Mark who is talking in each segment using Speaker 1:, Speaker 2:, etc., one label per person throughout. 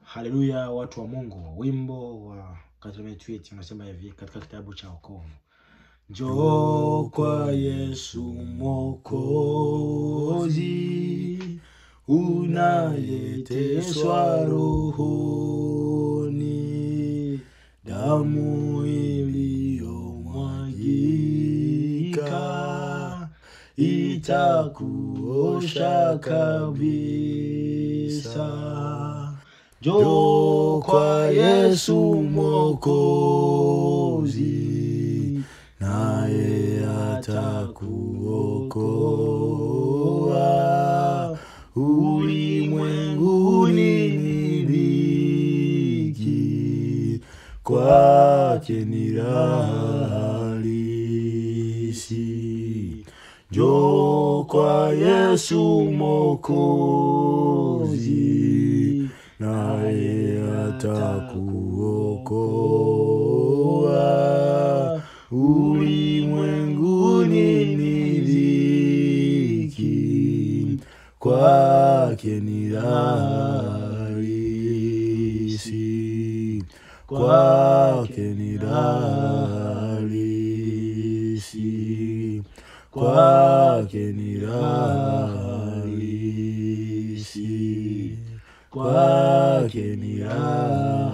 Speaker 1: Haleluya, watu wa Mungu. Wimbo wa Katrimetiwiti unasema hivi katika kitabu cha wokovu: Njoo kwa Yesu Mwokozi, unayeteswa rohoni, damu iliyomwagika itakuosha kabisa. Njoo kwa Yesu Mwokozi, naye atakuokoa. Ulimwenguni ni dhiki, kwake ni raha halisi. Njoo kwa Yesu Mwokozi, naye atakuokoa. Ulimwenguni ni dhiki, kwake ni raha halisi, kwake ni raha halisi, kwake ni raha halisi, kwake ni raha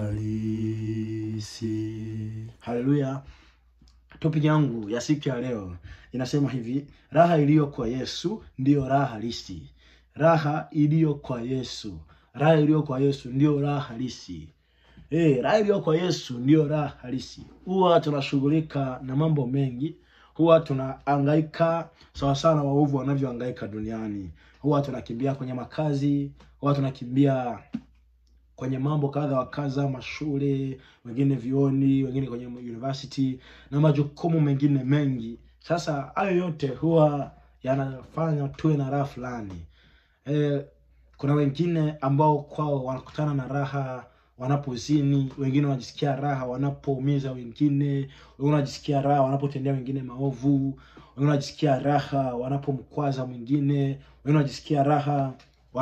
Speaker 1: halisi. Haleluya! Topic yangu ya siku ya leo inasema hivi: raha iliyo kwa Yesu ndiyo raha halisi. Raha iliyo kwa Yesu, raha iliyo kwa Yesu ndiyo raha halisi. Eh, raha iliyo kwa Yesu ndiyo raha halisi. Huwa tunashughulika na mambo mengi, huwa tunahangaika sawa sawa na waovu wanavyohangaika duniani. Huwa tunakimbia kwenye makazi, huwa tunakimbia kwenye mambo kadha wa kadha, mashule, wengine vioni, wengine kwenye university na majukumu mengine mengi. Sasa hayo yote huwa yanafanya tuwe na raha fulani. Eh, kuna wengine ambao kwao wanakutana na raha wanapozini, wengine wanajisikia raha wanapoumiza wengine, wengine wanajisikia raha wanapotendea wengine maovu, wengine wanajisikia raha wanapomkwaza mwingine, wengine wanajisikia raha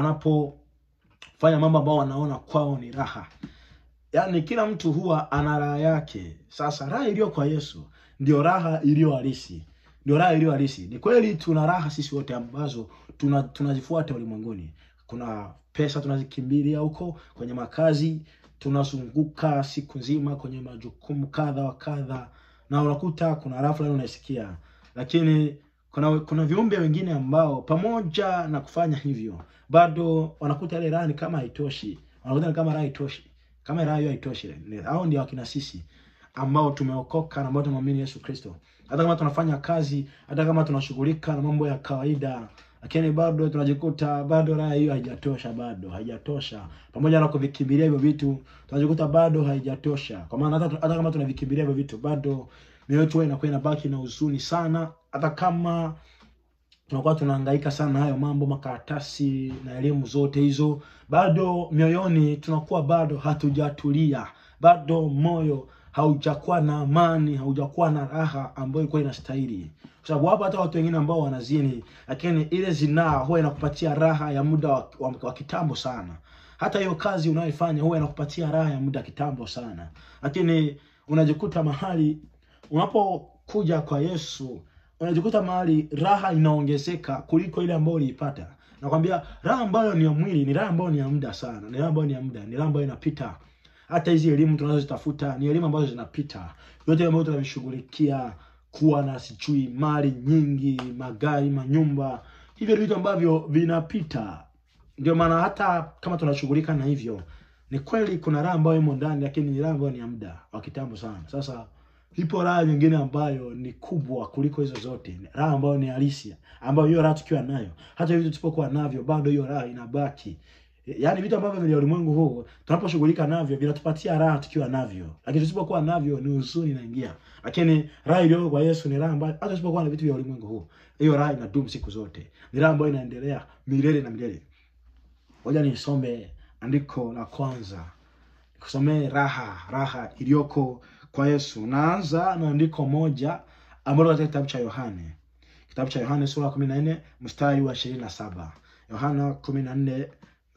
Speaker 1: wanapofanya mambo ambao wanaona kwao ni raha. Yaani kila mtu huwa ana raha yake. Sasa raha iliyo kwa Yesu ndio raha iliyo halisi, ndio raha iliyo halisi. Ni kweli tuna raha sisi wote ambazo tuna tunazifuata ulimwenguni. Kuna pesa tunazikimbilia huko kwenye makazi, tunazunguka siku nzima kwenye majukumu kadha wa kadha, na unakuta kuna raha fulani unaisikia, lakini kuna kuna viumbe wengine ambao pamoja na kufanya hivyo bado wanakuta ile raha ni kama haitoshi, wanakuta ni kama raha haitoshi, kama raha hiyo haitoshi. Ni- Hao ndio wakina sisi ambao tumeokoka na ambao tumemwamini Yesu Kristo. Hata kama tunafanya kazi, hata kama tunashughulika na mambo ya kawaida, lakini bado tunajikuta bado raha hiyo haijatosha, bado haijatosha. Pamoja na kuvikimbilia hivyo vitu, tunajikuta bado haijatosha, kwa maana hata, hata kama tunavikimbilia hivyo vitu bado mioyo yetu huwa inakuwa inabaki na huzuni sana, hata kama tunakuwa tunahangaika sana na hayo mambo makaratasi na elimu zote hizo, bado mioyoni tunakuwa bado hatujatulia, bado moyo haujakuwa na amani, haujakuwa na raha ambayo ilikuwa inastahili, kwa sababu wapo hata watu wengine ambao wanazini, lakini ile zinaa huwa inakupatia raha ya muda wa, wa, wa kitambo sana. Hata hiyo kazi unayoifanya huwa inakupatia raha ya muda kitambo sana, lakini unajikuta mahali unapokuja kwa Yesu unajikuta mahali raha inaongezeka kuliko ile ambayo uliipata. Nakwambia raha ambayo ni ya mwili ni raha ambayo ni ya muda sana, ni raha ambayo ni ya muda, ni raha ambayo inapita. Hata hizi elimu tunazozitafuta ni elimu ambazo zinapita, yote ambayo tunavishughulikia, kuwa na sijui mali nyingi, magari, manyumba, hivyo ni vitu ambavyo vinapita. Ndio maana hata kama tunashughulika na hivyo, ni kweli kuna raha ambayo imo ndani, lakini ni raha ambayo ni ya muda wa kitambo sana. Sasa ipo raha nyingine ambayo ni kubwa kuliko hizo zote, raha ambayo ni halisi, ambayo hiyo raha tukiwa nayo, hata hivi tusipokuwa navyo, bado hiyo raha inabaki. Yaani vitu ambavyo vya ulimwengu huu tunaposhughulika navyo vinatupatia raha tukiwa navyo, lakini tusipokuwa navyo ni huzuni inaingia. Lakini raha iliyo kwa Yesu ni raha ambayo hata tusipokuwa na vitu vya ulimwengu huu, hiyo raha inadumu siku zote, ni raha ambayo inaendelea milele na milele. Ngoja nisome andiko la kwanza, kusomee raha raha iliyoko kwa Yesu. Naanza na andiko moja ambalo katika kitabu cha Yohane, kitabu cha Yohane sura ya kumi na nne mstari wa ishirini na saba Yohana kumi na nne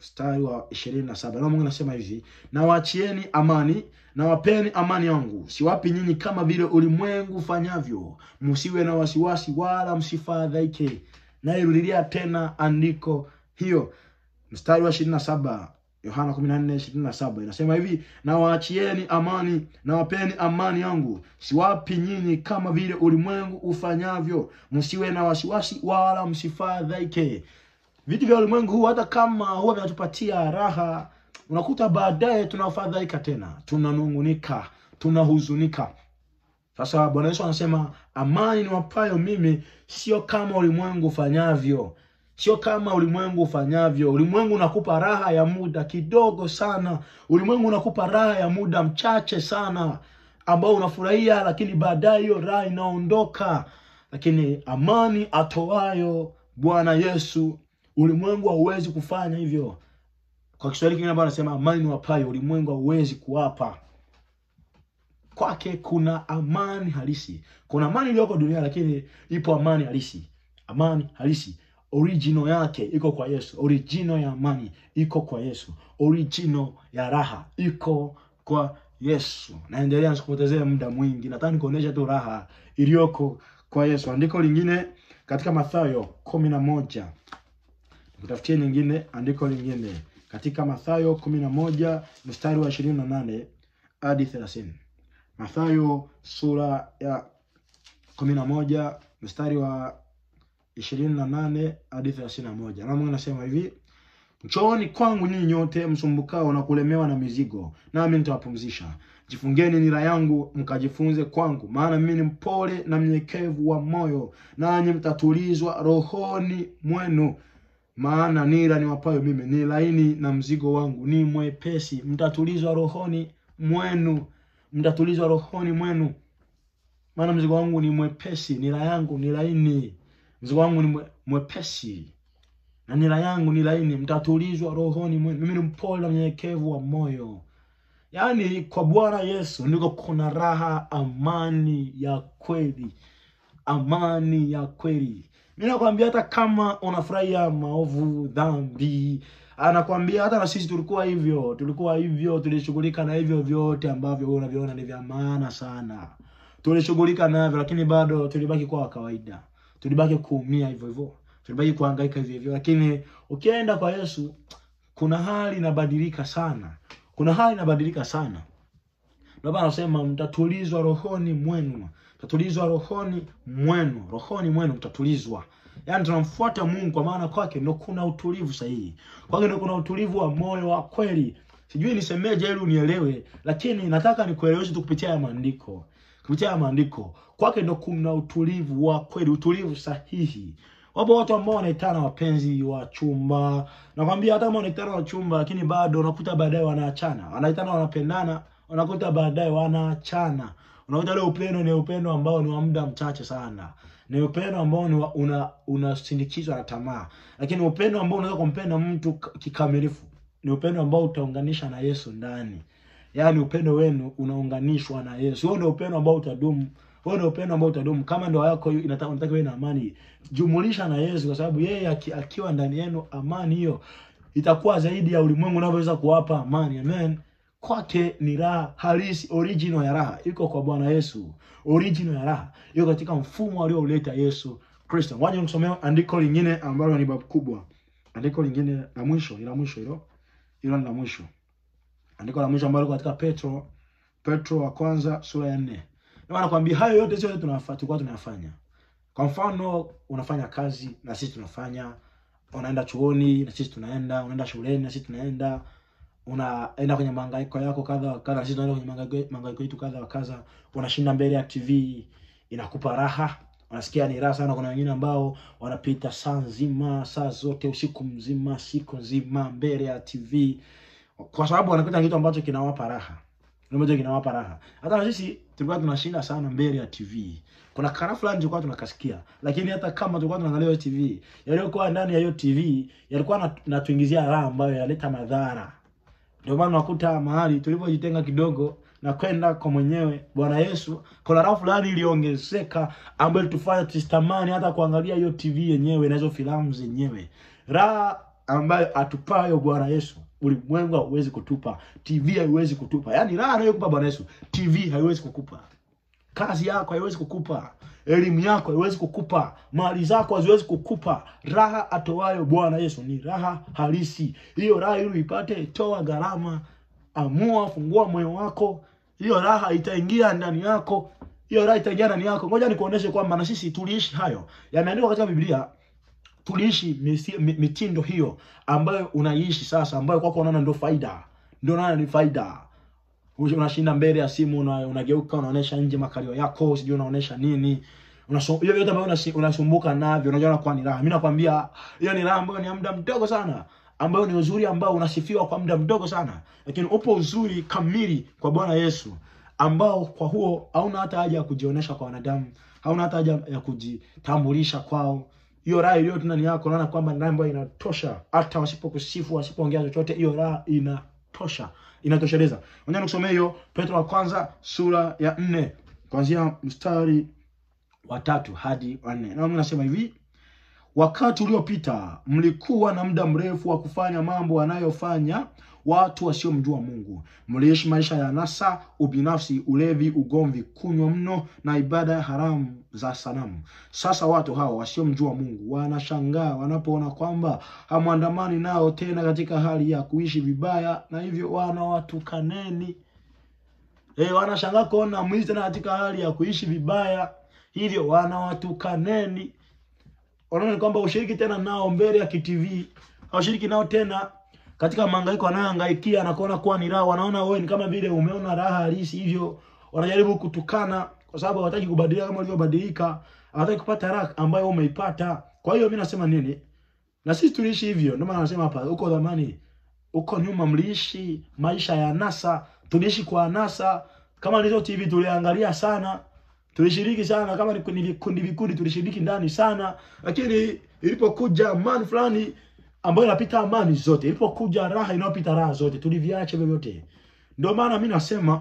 Speaker 1: mstari wa ishirini na saba. Neno Mungu anasema hivi, na waachieni amani na wapeni amani yangu, siwapi nyinyi kama vile ulimwengu ufanyavyo. Msiwe na wasiwasi wala msifadhaike. Nairudilia tena andiko hiyo, mstari wa ishirini na saba Yohana 14:27 inasema hivi, na waachieni amani na wapeni amani yangu, siwapi nyinyi kama vile ulimwengu ufanyavyo. Msiwe na wasiwasi wala msifadhaike. Vitu vya ulimwengu huu hata kama huwa vinatupatia raha, unakuta baadaye tunafadhaika tena, tunanungunika, tunahuzunika. Sasa Bwana Yesu anasema amani niwapayo mimi sio kama ulimwengu ufanyavyo, sio kama ulimwengu ufanyavyo. Ulimwengu unakupa raha ya muda kidogo sana, ulimwengu unakupa raha ya muda mchache sana, ambao unafurahia, lakini baadaye hiyo raha inaondoka. Lakini amani atoayo Bwana Yesu, ulimwengu hauwezi kufanya hivyo. Kwa Kiswahili kingine ambayo anasema amani niwapayo, ulimwengu hauwezi kuwapa kwake kuna amani halisi. Kuna amani iliyoko dunia, lakini ipo amani halisi. Amani halisi original yake iko kwa Yesu. Original ya amani iko kwa Yesu. Original ya raha iko kwa Yesu. Naendelea nisikupotezee muda mwingi, nataka nikuonyesha tu raha iliyoko kwa Yesu. Andiko lingine katika Mathayo kumi na moja nikutafutie nyingine, andiko lingine katika Mathayo kumi na moja mstari wa ishirini na nane hadi thelathini. Mathayo sura ya kumi na moja mstari wa ishirini na nane hadi thelathini na moja na Mungu anasema hivi, njooni kwangu ninyi nyote msumbukao na kulemewa na mizigo, nami nitawapumzisha. Jifungeni nira yangu mkajifunze kwangu, maana mimi ni mpole na mnyenyekevu wa moyo, nanyi mtatulizwa rohoni mwenu. Maana nira niwapayo mimi ni laini na mzigo wangu ni mwepesi. Mtatulizwa rohoni mwenu mtatulizwa rohoni mwenu, maana mzigo wangu ni mwepesi, nira yangu ni laini. Mzigo wangu ni mwe, mwepesi na nira yangu ni laini. Mtatulizwa rohoni mwenu. Mimi ni mpole na mnyenyekevu wa moyo. Yaani, kwa Bwana Yesu ndiko kuna raha, amani ya kweli, amani ya kweli. Mimi nakwambia, hata kama unafurahia maovu, dhambi anakwambia hata na sisi tulikuwa hivyo, tulikuwa hivyo, tulishughulika na hivyo vyote ambavyo wewe unaviona ni vya maana sana, tulishughulika navyo, lakini bado tulibaki kwa kawaida, tulibaki kuumia hivyo hivyo, tulibaki kuhangaika hivyo hivyo. Lakini ukienda kwa Yesu, kuna hali inabadilika sana, kuna hali inabadilika sana. Ndio maana anasema mtatulizwa rohoni mwenu, mtatulizwa rohoni mwenu, rohoni mwenu mtatulizwa. Yaani tunamfuata Mungu kwa maana kwake ndo kuna utulivu sahihi, kwake ndo kuna utulivu wa moyo wa kweli. Sijui nisemeje ili unielewe, lakini nataka nikueleweshe tu kupitia ya maandiko, kupitia ya maandiko. Kwake ndo kuna utulivu wa kweli, utulivu sahihi. Wapo watu ambao wanaitana wapenzi wa chumba, nakwambia hata kama wanaitana wa chumba, lakini bado unakuta baadaye wanaachana. Wanaitana wanapendana, unakuta baadaye wanaachana. Unakuta ule upendo ni upendo ambao ni wa muda mchache sana ni upendo ambao ni una unasindikizwa na tamaa, lakini upendo ambao unaweza kumpenda mtu kikamilifu ni upendo ambao utaunganisha na Yesu ndani. Yaani upendo wenu unaunganishwa na Yesu. Huo ndio upendo ambao utadumu. Huo ndio upendo ambao utadumu. Kama ndoa yako inataka unataka iwe na amani, jumulisha na Yesu, kwa sababu yeye aki, akiwa ndani yenu, amani hiyo itakuwa zaidi ya ulimwengu unavyoweza kuwapa amani. Amen. Kwake ni raha halisi, original ya raha iko kwa Bwana Yesu. Original ya raha iko katika mfumo aliouleta Yesu Kristo. Ngoja nikusomea andiko lingine ambalo ni babu kubwa, andiko lingine la mwisho, ila mwisho hilo hilo ni la mwisho, andiko la mwisho ambalo katika Petro, Petro wa kwanza sura ya nne. Ndio nakwambia hayo yote sio tunafanya, tulikuwa tunayafanya. Kwa mfano, unafanya kazi na sisi tunafanya, unaenda chuoni na sisi tunaenda, unaenda shuleni na sisi tunaenda unaenda kwenye mahangaiko yako kadha wa kadha, sisi tunaenda kwenye mahangaiko mahangaiko yetu kadha wa kadha. Unashinda mbele ya TV, inakupa raha, unasikia ni raha sana. Kuna wengine ambao wanapita saa nzima, saa zote, usiku mzima, siku nzima mbele ya TV, kwa sababu wanapita kitu ambacho kinawapa raha, ambacho kinawapa raha. Hata na sisi tulikuwa tunashinda sana mbele ya TV. Kuna kana fulani tulikuwa tunakasikia, lakini hata kama tulikuwa tunaangalia hiyo TV, yaliyokuwa ndani ya hiyo TV yalikuwa natuingizia raha ambayo yaleta madhara ndio maana unakuta mahali tulipojitenga kidogo na kwenda kwa mwenyewe Bwana Yesu, kuna raha fulani iliongezeka ambayo ilitufanya tusitamani hata kuangalia hiyo TV yenyewe na hizo filamu zenyewe. Raha ambayo atupayo Bwana Yesu ulimwengu hauwezi kutupa, TV haiwezi kutupa. Yaani raha anayokupa Bwana Yesu, TV haiwezi kukupa, kazi yako haiwezi kukupa, elimu yako haiwezi kukupa, mali zako haziwezi kukupa. Raha atoayo Bwana Yesu ni raha halisi. Hiyo raha ili uipate, toa gharama, amua, fungua moyo wako, hiyo raha itaingia ndani yako, hiyo raha itaingia ndani yako. Ngoja nikuoneshe kwamba na sisi tuliishi hayo, yameandikwa katika Biblia tuliishi misi- mi- mitindo hiyo ambayo unaishi sasa, ambayo kwako unaona ndio faida, ndio unaona ni faida. Usi- Unashinda mbele ya simu, una, unageuka unaonesha nje makalio yako, sijui unaonesha nini Unaso- hiyo yote ambayo unasi- unasumbuka navyo, unajiona kuwa ni raha. Mimi nakwambia hiyo ni raha ambayo ni ya muda mdogo sana, ambayo ni uzuri ambao unasifiwa kwa muda mdogo sana, lakini upo uzuri kamili kwa Bwana Yesu ambao kwa huo hauna hata haja ya kujionyesha kwa wanadamu, hauna hata haja ya kujitambulisha kwao. Hiyo raha iliyo tu ndani yako, unaona kwamba ni raha ambayo inatosha, hata wasipokusifu wasipoongea chochote, hiyo raha inatosha, inatosheleza. Ngoja nikusomee hiyo Petro wa kwanza sura ya nne kuanzia mstari wa tatu hadi wa nne. Na Mungu anasema hivi: wakati uliopita mlikuwa na muda mrefu wa kufanya mambo wanayofanya watu wasiomjua Mungu. Mliishi maisha ya nasa, ubinafsi, ulevi, ugomvi, kunywa mno na ibada haramu za sanamu. Sasa watu hao wasiomjua Mungu wanashangaa wanapoona kwamba hamwandamani nao tena katika hali ya kuishi vibaya, na hivyo wanawatukaneni. E, wanashangaa kuona mwizi tena katika hali ya kuishi vibaya, hivyo wanawatukaneni. Wanaona ni kwamba ushiriki tena nao mbele ya kitv, haushiriki nao tena katika mahangaiko wanayohangaikia na kuona kuwa ni raha. Wanaona wewe ni kama vile umeona raha halisi, hivyo wanajaribu kutukana, kwa sababu hawataki kubadilika kama ulivyobadilika, hawataki kupata raha ambayo umeipata. Kwa hiyo mimi nasema nini? Na sisi tuliishi hivyo, ndio maana nasema hapa, huko zamani huko nyuma mliishi maisha ya anasa, tuliishi kwa anasa. Kama ndizo TV tuliangalia sana, tulishiriki sana, kama ni ni vikundi vikundi tulishiriki ndani sana, lakini ilipokuja amani fulani ambayo inapita amani zote, ilipokuja raha inayopita raha zote, tuliviacha vyovyote. Ndio maana mi nasema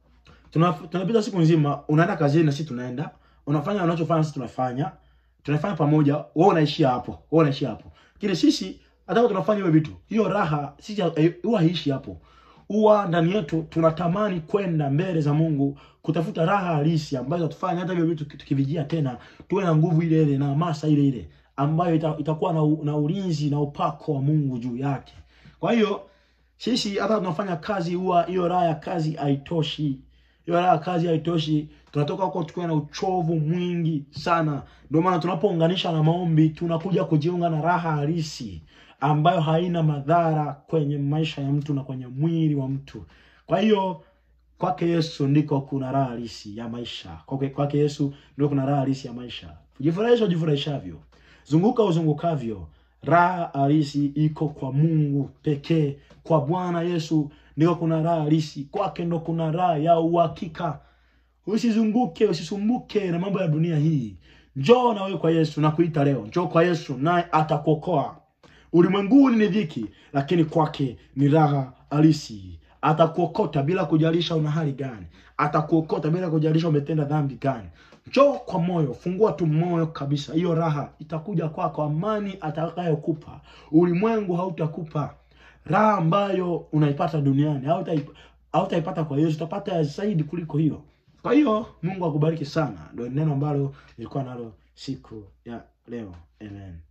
Speaker 1: tuna- tunapita siku nzima, unaenda kazini na sisi tunaenda, unafanya unachofanya sisi tunafanya, tunafanya pamoja, wewe unaishia hapo, wewe unaishia hapo. Lakini sisi hata kama tunafanya hivyo vitu, hiyo raha sisi hai- huwa haishi hapo. Huwa ndani yetu tunatamani kwenda mbele za Mungu kutafuta raha halisi ambayo itatufanya hata hivyo vitu tukivijia tena tuwe na nguvu ile ile na hamasa ile ile ambayo ita, itakuwa na, u- na ulinzi na upako wa Mungu juu yake. Kwa hiyo sisi hata tunafanya kazi, huwa hiyo raha ya kazi haitoshi hiyo raha ya kazi haitoshi. Tunatoka huko tukiwa na uchovu mwingi sana. Ndio maana tunapounganisha na maombi, tunakuja kujiunga na raha halisi ambayo haina madhara kwenye maisha ya mtu na kwenye mwili wa mtu. Kwa hiyo kwake Yesu ndiko kuna raha halisi ya maisha. Kwake kwake Yesu ndiko kuna raha halisi ya maisha. Jifurahisha ujifurahishavyo, zunguka uzungukavyo, raha halisi iko kwa Mungu pekee. Kwa Bwana Yesu ndiko kuna raha halisi, kwake ndo kuna raha ya uhakika. Usizunguke, usisumbuke na mambo ya dunia hii. Njoo na wewe kwa Yesu na kuita leo, njoo kwa Yesu naye atakuokoa. Ulimwenguni ni dhiki, lakini kwake ni raha halisi. Atakuokota bila kujalisha una hali gani, atakuokota bila kujalisha umetenda dhambi gani. Njoo kwa moyo, fungua tu moyo kabisa, hiyo raha itakuja kwako, amani atakayokupa ulimwengu hautakupa. Raha ambayo unaipata duniani hautaip- hautaipata kwa Yesu, utapata zaidi kuliko hiyo. Kwa hiyo Mungu akubariki sana, ndio neno ambalo nilikuwa nalo siku ya leo. Amen.